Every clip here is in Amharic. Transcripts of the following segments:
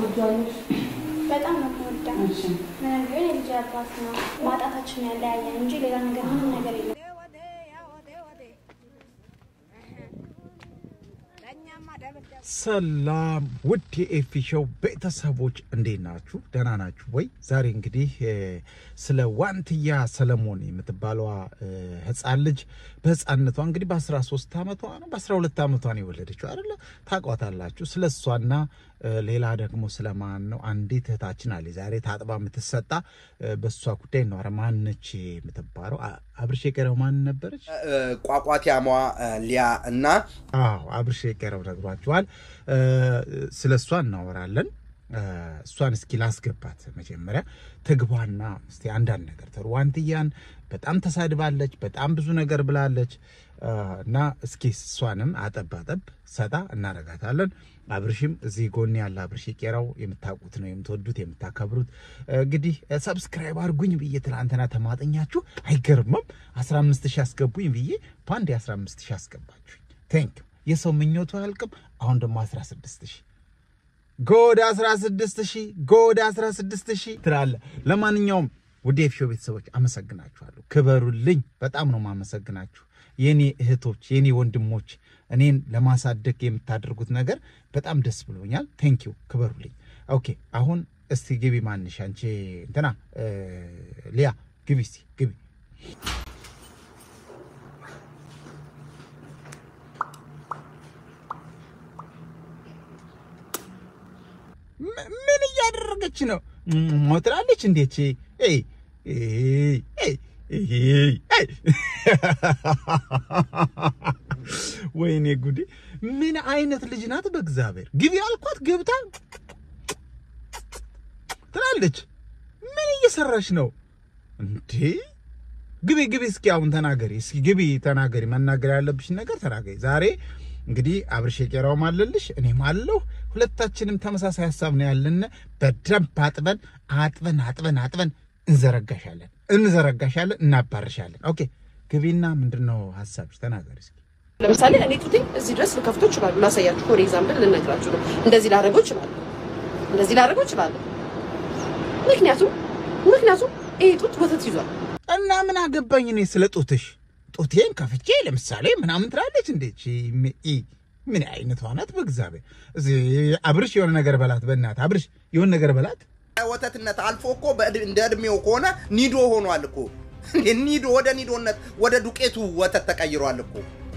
ትወጂዋለሽ? በጣም ነው የምወዳው። እሺ ምንም ቢሆን የልጅ አባት ነው። ማጣታችን ያለያየን እንጂ ሌላ ነገር ምንም ነገር የለም። ሰላም ውድ የኤፊ ሾው ቤተሰቦች እንዴት ናችሁ? ደህና ናችሁ ወይ? ዛሬ እንግዲህ እ፣ ስለ ዋንትያ ሰለሞን የምትባለዋ እ፣ ህፃን ልጅ በህፃንነቷ እንግዲህ በ13 ዓመቷ ነው በ12 ዓመቷ ነው የወለደችው አይደለ? ታውቋታላችሁ። ስለ እሷና እ፣ ሌላ ደግሞ ስለማን ነው አንዲት እህታችን አለ ዛሬ ታጥባ የምትሰጣ እ፣ በእሷ ጉዳይ ነው። ኧረ ማነች የምትባለው? አ- አብርሽ የቀረው ማን ነበረች? ቋቋቲያሟ ሊያ እና አዎ አብርሽ የቀረው ነግሯቸዋል። ስለ እሷ እናወራለን። እ፣ እሷን እስኪ ላስገባት መጀመሪያ ትግባና እስቲ አንዳንድ ነገር ተሩ ዋንትያን በጣም ተሳድባለች፣ በጣም ብዙ ነገር ብላለች እ፣ እና እስኪ እሷንም አጠብ አጠብ ሰጣ እናረጋታለን። አብርሽም እዚህ ጎን ያለ አብርሽ የቄራው የምታውቁት ነው የምትወዱት የምታከብሩት። እንግዲህ ሰብስክራይብ አድርጉኝ ብዬ ትናንትና ተማጠኛችሁ አይገርምም? 15 ሺህ አስገቡኝ ብዬ በአንድ 15 ሺህ አስገባችሁኝ። ቴንክ የሰው ምኞቱ አያልቅም። አሁን ደግሞ 16 ሺህ ጎድ 16 ሺህ ጎድ 16 ሺህ ትላለ። ለማንኛውም ውድ የኤፍሾ ቤተሰቦች አመሰግናችኋለሁ። ክበሩልኝ። በጣም ነው ማመሰግናችሁ የኔ እህቶች፣ የኔ ወንድሞች፣ እኔን ለማሳደግ የምታደርጉት ነገር በጣም ደስ ብሎኛል። ቴንክ ዩ ክበሩልኝ። ኦኬ አሁን እስቲ ግቢ። ማንሽ አንቺ እንትና እ፣ ሊያ ግቢ፣ እስቲ ግቢ። ም- ምን እያደረገች ነው? ሞ ትላለች እንዴች ወይኔ ጉዴ! ምን አይነት ልጅ ናት? በእግዚአብሔር ግቢ አልኳት ገብታ ትላለች። ምን እየሰራች ነው እንዴ? ግቢ ግቢ፣ እስኪ አሁን ተናገሪ፣ እስኪ ግቢ ተናገሪ። መናገር ያለብሽን ነገር ተናገሪ። ዛሬ እንግዲህ አብርሽ የቄራውም አለልሽ እኔም አለሁ። ሁለታችንም ተመሳሳይ ሀሳብ ነው ያለን። በደንብ አጥበን አጥበን አጥበን አጥበን እንዘረጋሻለን እንዘረጋሻለን፣ እናባርሻለን። ኦኬ ግቢና ምንድን ነው ሀሳብሽ? ተናገሪ እስኪ። ለምሳሌ እኔ ጡቴ እዚህ ድረስ ልከፍቶ ይችላሉ። ላሳያችሁ፣ ፎር ኤግዛምፕል ልነግራችሁ ነው። እንደዚህ ላደርገው ይችላሉ። እንደዚህ ላደርገው ይችላሉ። ምክንያቱም ምክንያቱም ይሄ ጡት ወተት ይዟል። እና ምን አገባኝ እኔ ስለ ጡትሽ? ጡቴን ከፍቼ ለምሳሌ ምናምን ትላለች። እንዴች ምን አይነቷ ናት? በእግዚአብሔር እዚህ አብርሽ የሆነ ነገር በላት፣ በእናትህ አብርሽ የሆነ ነገር በላት። ወተትነት አልፎ እኮ በዕድ- እንደ እድሜው ከሆነ ኒዶ ሆኗል እኮ እንዴ! ኒዶ ወደ ኒዶነት ወደ ዱቄቱ ወተት ተቀይሯል እኮ።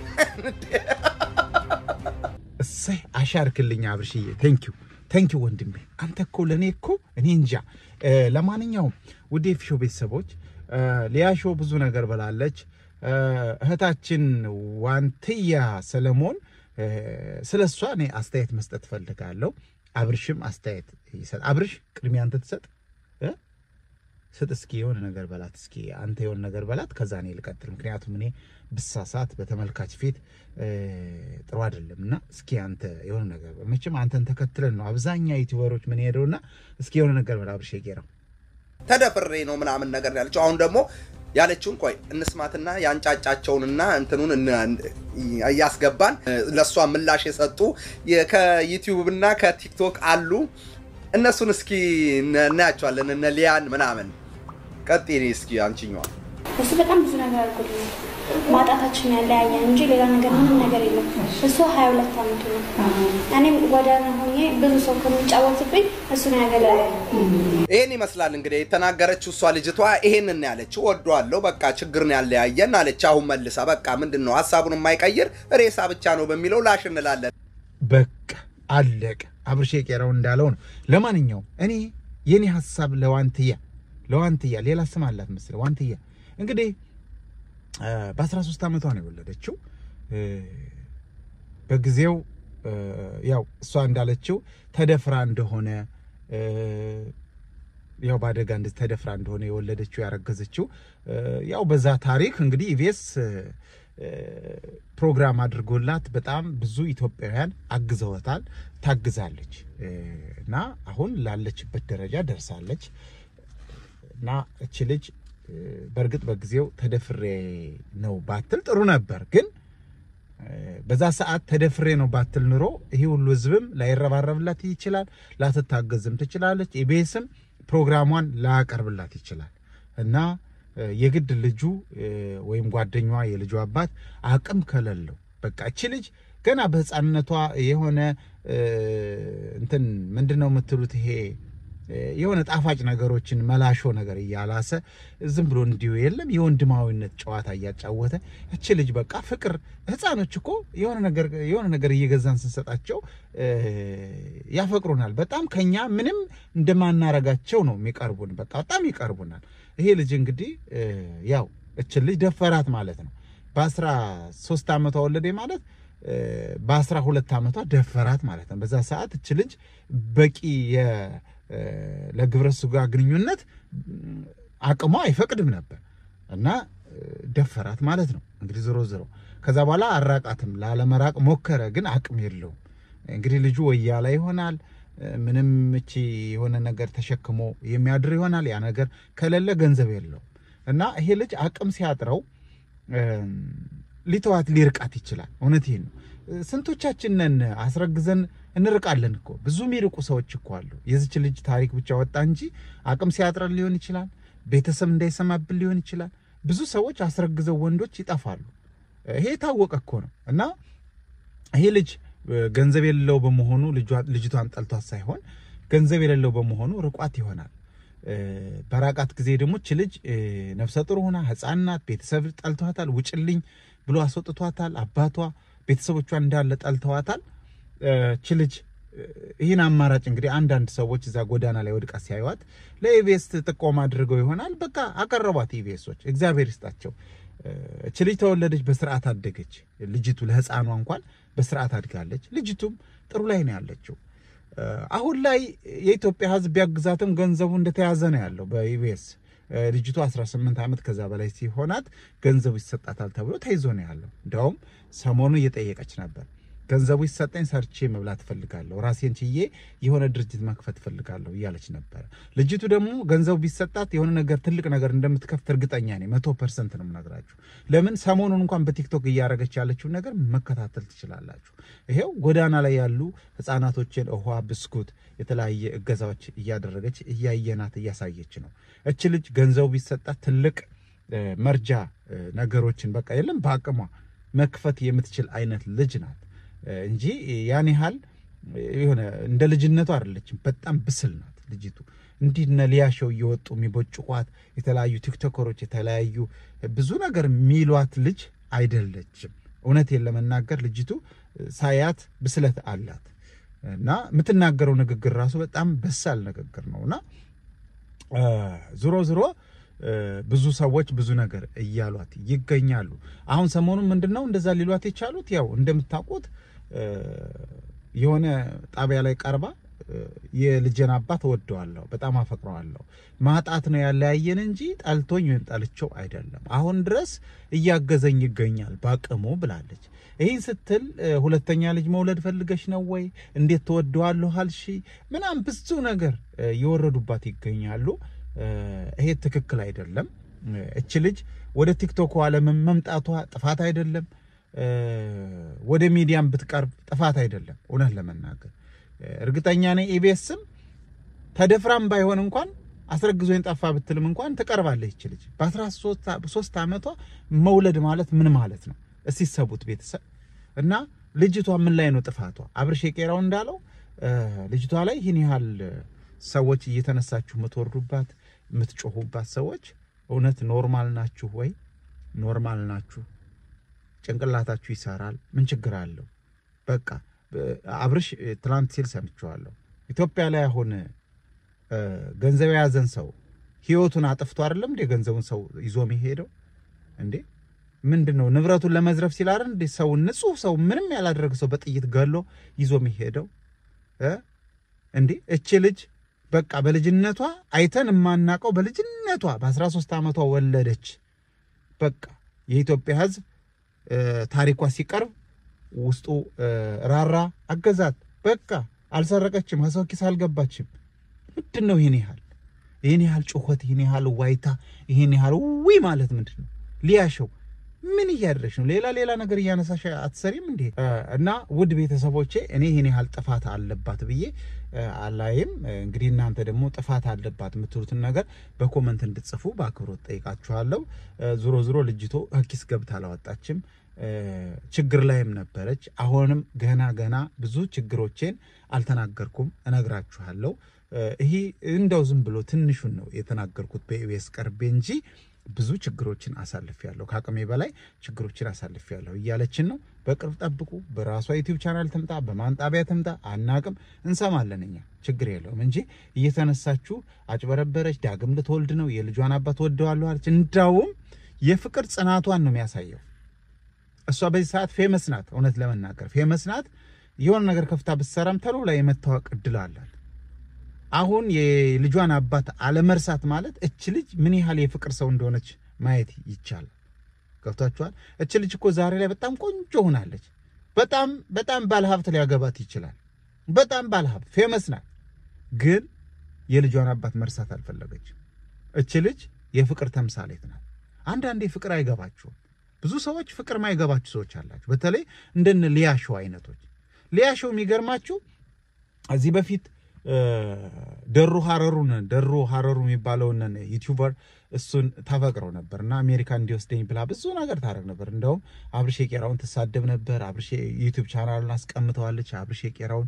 እሰይ አሻርክልኝ አብርሽዬ። ቴንኪዩ ቴንኪዩ ወንድሜ። አንተ እኮ ለእኔ እኮ እኔ እንጃ። እ፣ ለማንኛውም ውድ የፊሾ ቤተሰቦች እ፣ ሊያሾ ብዙ ነገር ብላለች። እ፣ እህታችን ዋንትያ ሰለሞን እ፣ ስለ እሷ እኔ አስተያየት መስጠት ፈልጋለሁ። አብርሽም አስተያየት ይሰጥ። አብርሽ ቅድሚያ አንተ ትሰጥ እ? ስጥ እስኪ የሆነ ነገር በላት እስኪ አንተ የሆነ ነገር በላት፣ ከዛ እኔ ልቀጥል። ምክንያቱም እኔ ብሳሳት በተመልካች ፊት እ፣ ጥሩ አይደለም እና እስኪ አንተ የሆነ ነገር በል። መቼም አንተን ተከትለን ነው አብዛኛ ዩቲዩበሮች ምን ሄደውና እስኪ የሆነ ነገር በል አብርሽ የቄራው ተደፍሬ ነው ምናምን ነገር ነው ያለችው። አሁን ደግሞ ያለችውን ቆይ እንስማትና ያንጫጫቸውንና እንትኑን እን- እያስገባን ለእሷ ምላሽ የሰጡ የ- ከዩቲዩብ እና ከቲክቶክ አሉ። እነሱን እስኪ እነ- እናያቸዋለን። እነ ሊያን ምናምን ቀጥይ እስኪ አንቺኛዋ እሱ በጣም ብዙ ነገር አድርጎልኛል። ማጣታችን ያለያየን እንጂ ሌላ ነገር ምንም ነገር የለም። እሱ ሀያ ሁለት ዓመቱ ነው። እኔም ጎዳና ሆኜ ብዙ ሰው ከሚጫወትብኝ እሱ ነው ያገለለኝ። ይሄን ይመስላል እንግዲህ የተናገረችው እሷ ልጅቷ ይሄንን ነው ያለችው። ወዷለሁ በቃ ችግር ነው ያለያየን አለች። አሁን መልሳ በቃ ምንድን ነው ሀሳቡን የማይቀይር ሬሳ ብቻ ነው በሚለው ላሽ እንላለን። በቃ አለቀ። አብርሽ የቄራው እንዳለው ነው። ለማንኛውም እኔ የኔ ሀሳብ ለዋንትያ ለዋንትያ ሌላ ስም አላት መሰለኝ ዋንትያ እንግዲህ እ፣ በ13 ዓመቷ ነው የወለደችው። እ፣ በጊዜው እ፣ ያው እሷ እንዳለችው ተደፍራ እንደሆነ እ፣ ያው በአደጋ እንደዚህ ተደፍራ እንደሆነ የወለደችው ያረገዘችው እ፣ ያው በዛ ታሪክ እንግዲህ ኢቢኤስ እ፣ ፕሮግራም አድርጎላት በጣም ብዙ ኢትዮጵያውያን አግዘውታል። ታግዛለች እ፣ እና አሁን ላለችበት ደረጃ ደርሳለች። እና እች ልጅ እ፣ በእርግጥ በጊዜው ተደፍሬ ነው ባትል ጥሩ ነበር፣ ግን በዛ ሰዓት ተደፍሬ ነው ባትል ኑሮ ይሄ ሁሉ ህዝብም ላይረባረብላት ይችላል፣ ላትታገዝም ትችላለች። ኢቢኤስም ፕሮግራሟን ላያቀርብላት ይችላል እና የግድ ልጁ ወይም ጓደኛዋ የልጁ አባት አቅም ከሌለው በቃ እቺ ልጅ ገና በህፃንነቷ የሆነ እንትን ምንድን ነው የምትሉት ይሄ የሆነ ጣፋጭ ነገሮችን መላሾ ነገር እያላሰ ዝም ብሎ እንዲሁ የለም የወንድማዊነት ጨዋታ እያጫወተ እች ልጅ በቃ ፍቅር ህፃኖች እኮ የሆነ ነገር የሆነ ነገር እየገዛን ስንሰጣቸው ያፈቅሩናል። በጣም ከኛ ምንም እንደማናረጋቸው ነው የሚቀርቡን። በቃ በጣም ይቀርቡናል። ይሄ ልጅ እንግዲህ ያው እችን ልጅ ደፈራት ማለት ነው። በአስራ ሶስት ዓመቷ ወለደ ማለት በአስራ ሁለት ዓመቷ ደፈራት ማለት ነው። በዛ ሰዓት እች ልጅ በቂ ለግብረ ስጋ ግንኙነት አቅሟ አይፈቅድም ነበር እና ደፈራት ማለት ነው። እንግዲህ ዝሮ ዝሮ ከዛ በኋላ አራቃትም ላለመራቅ ሞከረ፣ ግን አቅም የለውም። እንግዲህ ልጁ ወያላ ይሆናል ምንም እቺ የሆነ ነገር ተሸክሞ የሚያድር ይሆናል። ያ ነገር ከሌለ ገንዘብ የለውም እና ይሄ ልጅ አቅም ሲያጥረው ሊተዋት ሊርቃት ይችላል። እውነት ይሄን ነው። ስንቶቻችንን አስረግዘን እንርቃለን እኮ ብዙ የሚርቁ ሰዎች እኮ አሉ። የዚች ልጅ ታሪክ ብቻ ወጣ እንጂ አቅም ሲያጥረን ሊሆን ይችላል። ቤተሰብ እንዳይሰማብን ሊሆን ይችላል። ብዙ ሰዎች አስረግዘው ወንዶች ይጠፋሉ። ይሄ የታወቀ እኮ ነው እና ይሄ ልጅ ገንዘብ የሌለው በመሆኑ ልጅቷን ጠልቷት ሳይሆን ገንዘብ የሌለው በመሆኑ ርቋት ይሆናል። በራቃት ጊዜ ደግሞ እች ልጅ ነፍሰ ጡር ሆና ሕፃን ናት። ቤተሰብ ጠልተዋታል። ውጭልኝ ብሎ አስወጥቷታል። አባቷ ቤተሰቦቿ እንዳለ ጠልተዋታል። እች ልጅ ይህን አማራጭ እንግዲህ አንዳንድ ሰዎች እዛ ጎዳና ላይ ወድቃ ሲያዩዋት ለኢቢኤስ ጥቆማ አድርገው ይሆናል በቃ አቀረቧት። ኢቢኤሶች እግዚአብሔር ይስጣቸው። እች ልጅ ተወለደች፣ በስርዓት አደገች። ልጅቱ ለህፃኗ እንኳን በስርዓት አድጋለች። ልጅቱም ጥሩ ላይ ነው ያለችው። አሁን ላይ የኢትዮጵያ ሕዝብ ቢያግዛትም ገንዘቡ እንደተያዘ ነው ያለው በኢቢኤስ። ልጅቱ 18 ዓመት ከዛ በላይ ሲሆናት ገንዘቡ ይሰጣታል ተብሎ ተይዞ ነው ያለው። እንዲያውም ሰሞኑ እየጠየቀች ነበር ገንዘቡ ይሰጠኝ ሰርቼ መብላት እፈልጋለሁ፣ ራሴን ችዬ የሆነ ድርጅት መክፈት እፈልጋለሁ እያለች ነበረ። ልጅቱ ደግሞ ገንዘቡ ቢሰጣት የሆነ ነገር ትልቅ ነገር እንደምትከፍት እርግጠኛ ነኝ። መቶ ፐርሰንት ነው የምነግራችሁ። ለምን ሰሞኑን እንኳን በቲክቶክ እያደረገች ያለችውን ነገር መከታተል ትችላላችሁ። ይሄው ጎዳና ላይ ያሉ ህፃናቶችን ውሃ፣ ብስኩት፣ የተለያየ እገዛዎች እያደረገች እያየናት እያሳየች ነው። እች ልጅ ገንዘቡ ቢሰጣት ትልቅ መርጃ ነገሮችን በቃ የለም በአቅሟ መክፈት የምትችል አይነት ልጅ ናት እንጂ ያን ያህል የሆነ እንደ ልጅነቱ አይደለችም። በጣም ብስል ናት ልጅቱ። እንዲህ እነ ሊያሸው እየወጡ የሚቦጭቋት የተለያዩ ቲክቶከሮች የተለያዩ ብዙ ነገር የሚሏት ልጅ አይደለችም። እውነቴን ለመናገር ልጅቱ ሳያት ብስለት አላት እና የምትናገረው ንግግር ራሱ በጣም በሳል ንግግር ነው እና ዝሮ ዝሮ ብዙ ሰዎች ብዙ ነገር እያሏት ይገኛሉ። አሁን ሰሞኑን ምንድን ነው እንደዛ ሊሏት የቻሉት ያው እንደምታውቁት የሆነ ጣቢያ ላይ ቀርባ የልጄን አባት እወደዋለሁ፣ በጣም አፈቅረዋለሁ፣ ማጣት ነው ያለያየን እንጂ ጠልቶኝ ወይም ጠልቼው አይደለም፣ አሁን ድረስ እያገዘኝ ይገኛል በአቅሙ ብላለች። ይህን ስትል ሁለተኛ ልጅ መውለድ ፈልገሽ ነው ወይ? እንዴት ተወደዋለሁ አልሺ? ምናምን ብዙ ነገር እየወረዱባት ይገኛሉ። ይሄ ትክክል አይደለም። እች ልጅ ወደ ቲክቶክ ዓለም መምጣቷ ጥፋት አይደለም። ወደ ሚዲያም ብትቀርብ ጥፋት አይደለም። እውነት ለመናገር እርግጠኛ ነኝ ኢቢኤስም ተደፍራም ባይሆን እንኳን አስረግዞኝ ጠፋ ብትልም እንኳን ትቀርባለች። ይች ልጅ በአስራ ሶስት ዓመቷ መውለድ ማለት ምን ማለት ነው? እስቲ ሰቡት ቤተሰብ እና ልጅቷ ምን ላይ ነው ጥፋቷ? አብርሽ የቄራው እንዳለው ልጅቷ ላይ ይህን ያህል ሰዎች እየተነሳችሁ የምትወርዱባት የምትጮሁባት ሰዎች እውነት ኖርማል ናችሁ ወይ? ኖርማል ናችሁ? ጭንቅላታችሁ ይሰራል? ምን ችግር አለው? በቃ አብርሽ ትላንት ሲል ሰምቼዋለሁ። ኢትዮጵያ ላይ አሁን ገንዘብ የያዘን ሰው ህይወቱን አጥፍቶ አይደለም እንዴ ገንዘቡን ሰው ይዞ የሚሄደው እንዴ? ምንድን ነው ንብረቱን ለመዝረፍ ሲል አይደል እንዴ ሰው ንጹህ ሰው ምንም ያላደረገ ሰው በጥይት ገሎ ይዞ የሚሄደው እንዴ? እቺ ልጅ በቃ በልጅነቷ አይተን የማናቀው በልጅነቷ በ13 ዓመቷ ወለደች። በቃ የኢትዮጵያ ህዝብ ታሪኳ ሲቀርብ ውስጡ ራራ፣ አገዛት። በቃ አልሰረቀችም፣ ከሰው ኪስ አልገባችም። ምንድን ነው ይህን ያህል ይህን ያህል ጩኸት፣ ይህን ያህል ዋይታ፣ ይህን ያህል ዊ ማለት ምንድን ነው? ሊያሸው ምን እያደረግሽ ነው? ሌላ ሌላ ነገር እያነሳሽ አትሰሪም እንዴ? እና ውድ ቤተሰቦቼ እኔ ይህን ያህል ጥፋት አለባት ብዬ አላይም። እንግዲህ እናንተ ደግሞ ጥፋት አለባት የምትሉትን ነገር በኮመንት እንድትጽፉ በአክብሮት ጠይቃችኋለሁ። ዞሮ ዞሮ ልጅቶ ኪስ ገብታ አላወጣችም። ችግር ላይም ነበረች። አሁንም ገና ገና ብዙ ችግሮቼን አልተናገርኩም፣ እነግራችኋለሁ። ይሄ እንደው ዝም ብሎ ትንሹን ነው የተናገርኩት በኢቢኤስ ቀርቤ እንጂ ብዙ ችግሮችን አሳልፌያለሁ። ከአቅሜ በላይ ችግሮችን አሳልፌያለሁ እያለችን ነው። በቅርብ ጠብቁ። በራሷ ዩቲዩብ ቻናል ትምጣ፣ በማን ጣቢያ ትምጣ አናቅም፣ እንሰማለን እኛ ችግር የለውም እንጂ እየተነሳችሁ አጭበረበረች፣ ዳግም ልትወልድ ነው፣ የልጇን አባት ወደዋለሁ አለች። እንዳውም የፍቅር ጽናቷን ነው የሚያሳየው። እሷ በዚህ ሰዓት ፌመስ ናት። እውነት ለመናገር ፌመስ ናት። የሆነ ነገር ከፍታ ብትሰራም ተሎ ላይ የመታወቅ እድል አላት። አሁን የልጇን አባት አለመርሳት ማለት እች ልጅ ምን ያህል የፍቅር ሰው እንደሆነች ማየት ይቻላል። ገብቷችኋል? እች ልጅ እኮ ዛሬ ላይ በጣም ቆንጆ ሆናለች። በጣም በጣም ባለሀብት ሊያገባት ይችላል። በጣም ባለሀብት ፌመስ ናት። ግን የልጇን አባት መርሳት አልፈለገችም። እች ልጅ የፍቅር ተምሳሌት ናት። አንዳንዴ ፍቅር አይገባችሁም። ብዙ ሰዎች ፍቅር ማይገባችሁ ሰዎች አላችሁ። በተለይ እንደነ ሊያሾው አይነቶች። ሊያሾው የሚገርማችሁ እዚህ በፊት ደሩ ሀረሩን ደሩ ሀረሩ የሚባለውን ዩቲዩበር እሱን ታፈቅረው ነበር እና አሜሪካ እንዲወስደኝ ብላ ብዙ ነገር ታደርግ ነበር። እንደውም አብርሼ ቄራውን ትሳደብ ነበር። አብርሼ ዩቲዩብ ቻናሉን አስቀምጠዋለች አብርሼ ቄራውን።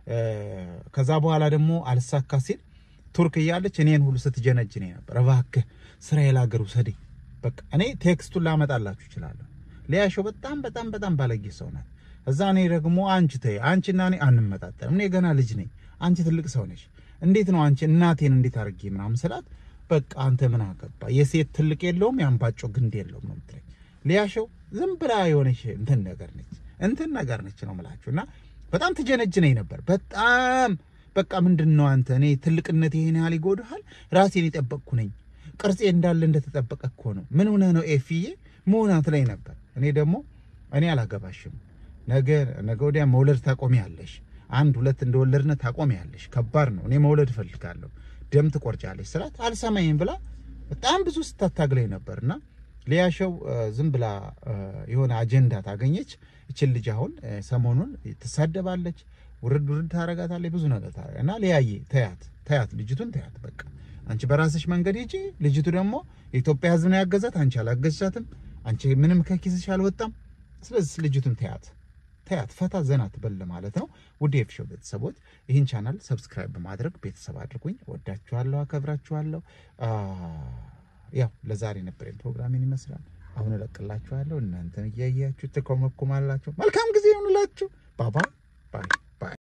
ከዛ በኋላ ደግሞ አልሳካ ሲል ቱርክ እያለች እኔን ሁሉ ስትጀነጅኔ ነበር። እባክህ እስራኤል ሀገር ውሰደኝ። በቃ እኔ ቴክስቱን ላመጣላችሁ እችላለሁ። ሊያሾው በጣም በጣም በጣም ባለጌ ሰው ናት። እዛ እኔ ደግሞ አንቺ ተይ አንቺና እኔ አንመጣጠንም፣ እኔ ገና ልጅ ነኝ፣ አንቺ ትልቅ ሰው ነሽ። እንዴት ነው አንቺ እናቴን እንዴት አድርጌ ምናምን ስላት፣ በቃ አንተ ምን አገባ የሴት ትልቅ የለውም የአምባጮ ግንድ የለውም ነው የምትለኝ። ሊያሾው ዝም ብላ የሆነች እንትን ነገር ነች እንትን ነገር ነች ነው የምላችሁ። እና በጣም ትጀነጅነኝ ነበር በጣም በቃ ምንድን ነው አንተ እኔ ትልቅነት ይሄን ያህል ይጎድሃል? ራሴን የጠበቅኩ ነኝ ቅርጼ እንዳለ እንደተጠበቀ እኮ ነው። ምን ሆነህ ነው ኤፍዬ መሆናት ላይ ነበር። እኔ ደግሞ እኔ አላገባሽም፣ ነገ ነገ ወዲያ መውለድ ታቆሚያለሽ፣ አንድ ሁለት እንደወለድነ ታቆሚያለሽ፣ ከባድ ነው፣ እኔ መውለድ እፈልጋለሁ፣ ደም ትቆርጫለሽ ስላት አልሰማኝም ብላ በጣም ብዙ ስታታግለኝ ነበር። እና ሊያሾው ዝም ብላ የሆነ አጀንዳ ታገኘች። እችን ልጅ አሁን ሰሞኑን ትሳደባለች፣ ውርድ ውርድ ታረጋታለች፣ ብዙ ነገር ታረጋ እና ሊያየ ተያት ተያት፣ ልጅቱን ተያት በቃ አንቺ በራስሽ መንገድ ሂጂ። ልጅቱ ደግሞ የኢትዮጵያ ሕዝብ ነው ያገዛት። አንቺ አላገዛትም። አንቺ ምንም ከኪስሽ አልወጣም። ስለዚህ ልጅቱን ተያት ተያት፣ ፈታ ዘና ትበል ማለት ነው። ውድ የኤፍሾው ቤተሰቦች ይህን ቻናል ሰብስክራይብ በማድረግ ቤተሰብ አድርጉኝ። ወዳችኋለሁ፣ አከብራችኋለሁ። ያው ለዛሬ ነበረኝ ፕሮግራሜን ይመስላል። አሁን እለቅላችኋለሁ። እናንተን እያያችሁ ትኮመኩማላችሁ። መልካም ጊዜ ይሁንላችሁ። ባባ ባይ